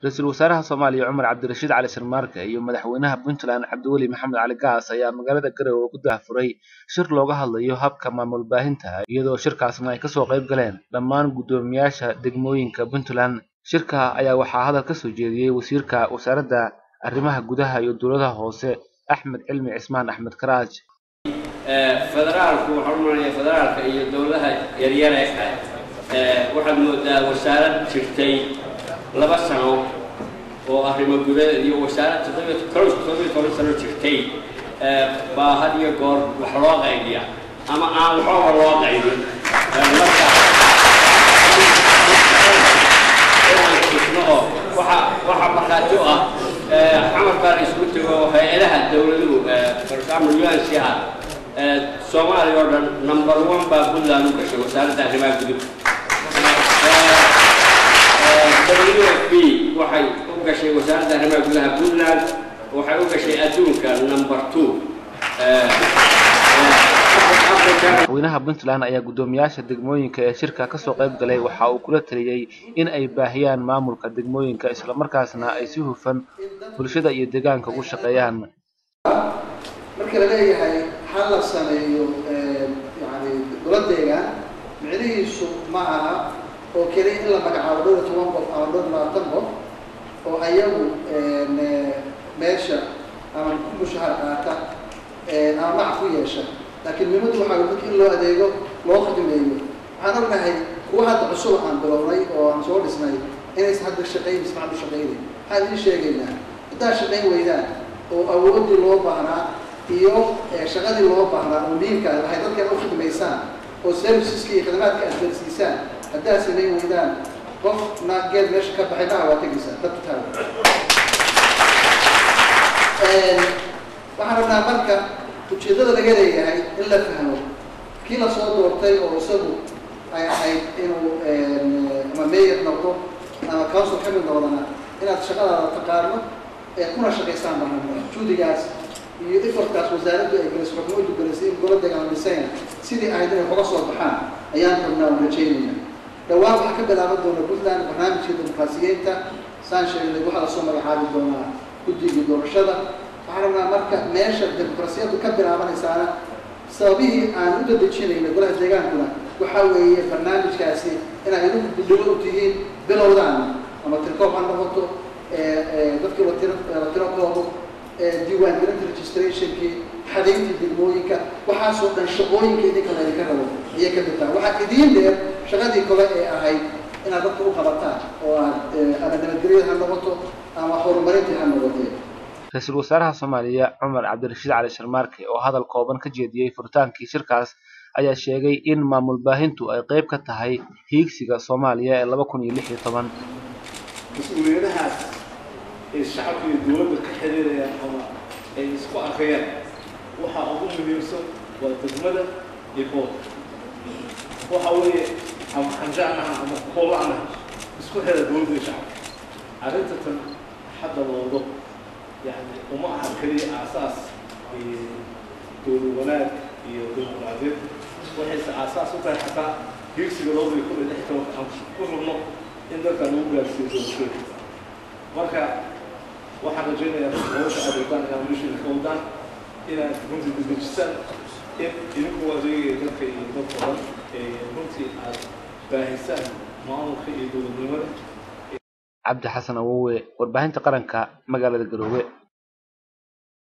ra-iisul wasaaraha soomaaliya cumar cabdirashiid cali sharmaarke iyo madaxweynaha puntland cabdiweli maxamed cali gaas ayaa magaalada garowe ku daahfuray shir looga hadlayo habka maamul baahinta iyadoo shirkaasna ay kasoo qayb galeen dhammaan guddoomiyaasha degmooyinka puntland shirka ayaa waxaa hadal ka soo jeediyey wasiirka wasaaradda arrimaha gudaha iyo dowladaha hoose axmed cilmi cismaan axmed karaaj federaalku waxaan u malaya federaalka iyo dowladaha yaryar ee kale waxaad moodaa wasaarad jirtay laba sano oo arrimo gudaheed iyo wasaarad toddobiyo close toddobiyo toban sano jirtay baa had iyo goor wax loo qaybiya ama aan waxooga loo qaybin marka inaan tusno oo waxa waxa markhaati u ah xamar baan isku tego hay-adaha dowladuhu for example UNCR soomaaliya oo dhan number one baa puntland u gashay wasaaradda arrimaha guduhu WFP waxay u gashay wasaaradda arrimaha gudaha puntland waxay u gashay adduunka number two madaxweynaha puntland ayaa guddoomiyaasha degmooyinka ee shirka kasoo qayb galay waxa uu kula taliyey in ay baahiyaan maamulka degmooyinka islamarkaasna ay si hufan bulshada iyo deegaanka ugu shaqeeyaan marka la leeyahay ha la sameeyo yani golo deegaan micnihiisu ma aha oo keliya in la magacaabo dhowr iyo toban qof ama dhowr labaatan qof oo ayagu meesha ama ku mushahar qaata ama mac ku yeesha laakiin muhiimadu waxaa dadka in loo adeego loo khidmeeyo waxaan ognahay kuwa hadda cusub aan bilownay oo aan soo dhisnay inaysan hadda shaqayn ismacdu shaqaynayn waxaan idiin sheegaynaa haddaad shaqayn weydaan oo awooddii loo baahnaa iyo shaqadii loo baahnaa oo muhiimkaa waxay dadkan u khidmaysaan oo serviceska iyo khidmaadka aad gaarsiisaan haddaad samayn weydaan qof na geed meesha ka baxay maha waa tegaysaa dadka taaga waxaan rabnaa marka ujeeddada laga leeyahay in la fahmo kii lasoo doortay oo isagu ay ahayd inuu ama mayor noqdo ama council ka mid noqdana inaad shaqadaada taqaano ee kuna shaqaysaan baa juudigaas iyo efortkaas wasaaraddu ay gelisay xukuumaddu gelisay in gola dagaalamisayna sidii ahayd inay uga soo baxaan ayaan rabnaa aan rajaynayna dhawaan waxaa ka bilaaban doona puntland barnaamijka dimuqraasiyiinta saan sheegnay waxaa lasoo magacaabi doonaa guddigii doorashada waxaan rabnaa marka meesha dimuqraasiyaddu ka bilaabanaysaana sababihii aan u dadejinayna golaha deegaankuna waxaa weeye barnaamijkaasi inay idinku guddigo u tihiin bilowdaana ama tirkoob ha noqoto dadkii la tiro la tiro koobo diiwaangelinta registrationkii xadayntii degmooyinka waxaasoo dhan shaqooyinka idinka laydinka rabo ayay ka mid tahay waxaa idiin dheer shaqadii kale ee ahayd inaad dadka u qabataan oo aad ama nabadgelyada ha noqoto ama horumarintii ha noqotee ra-iisul wasaaraha soomaaliya cumar cabdirashiid cali sharmaarke oo hadal kooban ka jeediyey furitaankii shirkaas ayaa sheegay in maamul baahintu ay qayb ka tahay hiigsiga soomaaliya ee laba kun iyo lix iyo toban mas-uuliyadahaas ay shacabka iyo dowladda ka xiriirayaan ama ay isku arkayaan waxaa ugu muhiimsan waa degmada iyo gobolka waxa weeye ama xanjaanaha ama koolanaha isku xira dowladda iyo shacabka arrinta tan hadda loodo yani uma aha keliya aasaas dowlad wanaag iyo dimuqraadiyad waxayse aasaas u tahay xataa hiigsiga labada iyo kun iyo lix tobanka aan ku rabno in dalka lagu gaarsiiyo doorashooyinka marka waxaan rajaynayaa hawsha aad wadaan inaad meeshiina ka wadaan inaad runtii dedejisaan in idinku adeegaya dadka iyo dadka dhan runtii aad baahisaan maamulka iyo dowladnimada cabdi xasan awowe warbaahinta qaranka magaalada garoowe